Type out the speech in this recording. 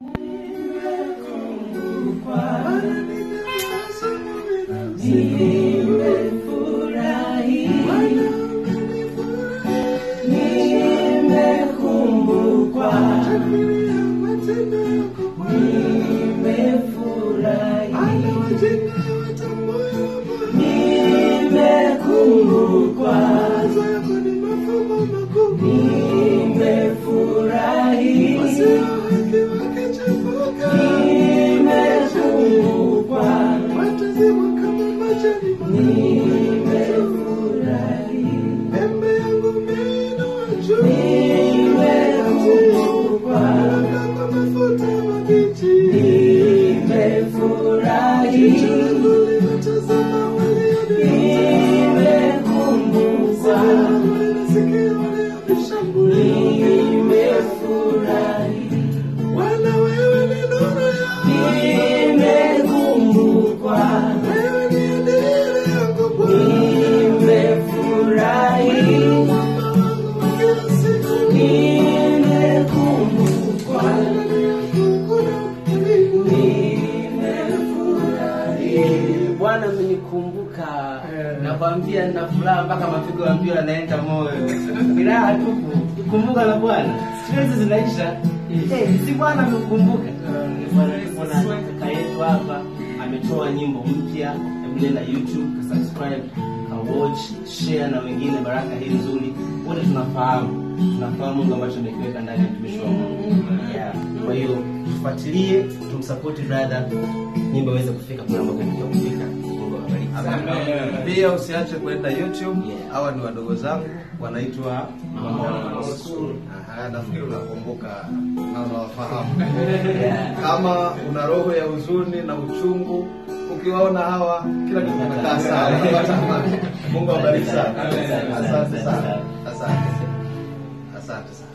Bwana amenikumbuka, nakwambia nina furaha mpaka mapigo ya mbio yanaenda moyo. Ni raha tupu, kumbuka la Bwana, stress zinaisha. Eh, si Bwana amekukumbuka. Bwana tumeona kaka yetu hapa ametoa nyimbo mpya, hebu nenda YouTube, ka subscribe, ka watch, share na wengine baraka hii nzuri. Wote tunafahamu, tunafahamu Mungu ambacho amekiweka ndani ya mtumishi wa Mungu. Yeah. Kwa hiyo tufuatilie, tumsupport brother, nyimbo iweze kufika kule ambako inatakiwa kufika. Mungu awabariki sana. Pia usiache kwenda YouTube. Yeah. Hawa ni wadogo zangu wanaitwa Mama School. Aha, nafikiri unakumbuka na unawafahamu. Yeah. Kama una roho ya huzuni na uchungu, ukiwaona hawa kila kitu kimekaa sawa. Unapata amani. Mungu awabariki sana. Asante sana. Asante. Asante sana.